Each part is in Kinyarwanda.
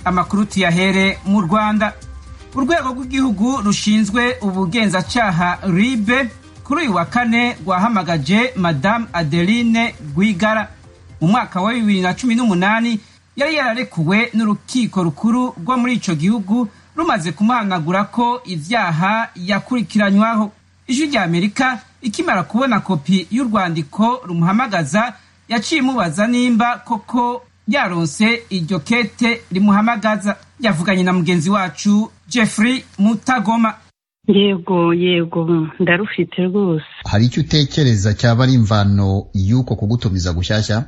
amakuru tuyahere mu rwanda urwego rw'igihugu rushinzwe ubugenzacyaha ribe kuri uyu wa kane rwahamagaje madamu adeline rwigara mu mwaka wa bibiri na cumi n'umunani yari yararekuwe n'urukiko rukuru rwo muri icyo gihugu rumaze kumuhanagura ko ibyaha yakurikiranywaho ijwi ry'amerika ikimara kubona kopi y'urwandiko rumuhamagaza yaciye imubaza nimba koko yaronse iryo kete rimuhamagaza yavuganye na mugenzi wacu jeffrey mutagoma yego yego ndarufite rwose hari icyo utekereza cyaba ari imvano y'uko kugutumiza gushyashya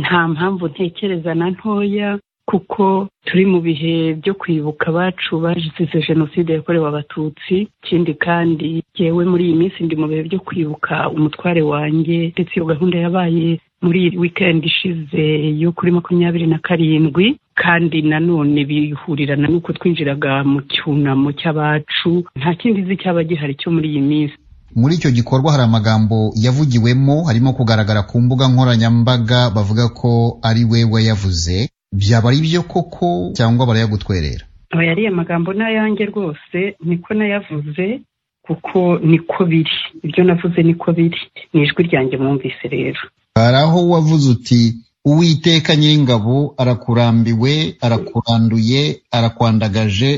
nta mpamvu ntekereza na ntoya kuko turi mu bihe byo kwibuka abacu bazize jenoside yakorewe abatutsi ikindi kandi yewe muri iyi minsi ndi mu bihe byo kwibuka umutware wanjye ndetse iyo gahunda yabaye muri wikendi ishize yo kuri makumyabiri na karindwi kandi nanone bihurirana n'uko twinjiraga mu cyunamo cy'abacu nta kindi nzi cyaba gihari cyo muri iyi minsi muri icyo gikorwa hari amagambo yavugiwemo harimo kugaragara ku mbuga nkoranyambaga bavuga ko ari we wayavuze byaba ari byo koko cyangwa barayagutwerera aba yari amagambo n'ayange rwose niko nayavuze kuko niko biri ibyo navuze niko biri ni ijwi ryanjye mwumvise rero hari aho wavuze uti uwiteka nyir'ingabo arakurambiwe arakuranduye arakwandagaje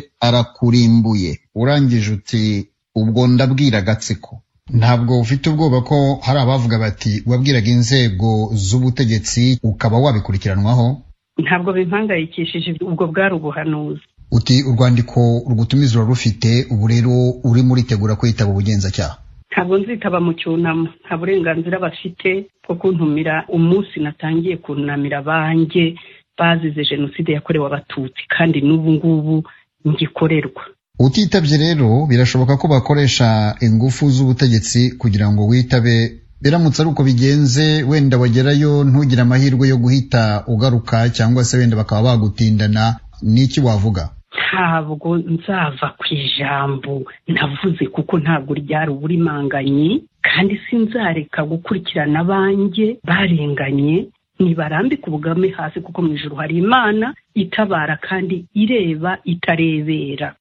arakurimbuye urangije uti ubwo ndabwira agatsiko ntabwo ufite ubwoba ko hari abavuga bati wabwiraga inzego z'ubutegetsi ukaba wabikurikiranwaho ntabwo bimpangayikishije ubwo bwari ubuhanuzi uti urwandiko rugutumiza urarufite ubu rero urimo uritegura kwitaba ubugenzacyaha ntabwo nzitaba mu cyunamo nta burenganzira bafite bwo kuntumira umunsi natangiye kunamira abanjye bazize jenoside yakorewe abatutsi kandi n'ubu ngubu ngikorerwa utitabye rero birashoboka ko bakoresha ingufu z'ubutegetsi kugira ngo witabe biramutse ari uko bigenze wenda wagerayo ntugire amahirwe yo guhita ugaruka cyangwa se wenda bakaba bagutindana n'iki wavuga ntabwo nzava ku ijambo navuze kuko ntabwo ryari uburimanganye kandi sinzareka gukurikirana abanjye barenganye ntibarambika ubugame hasi kuko mu ijoro hari imana itabara kandi ireba itarebera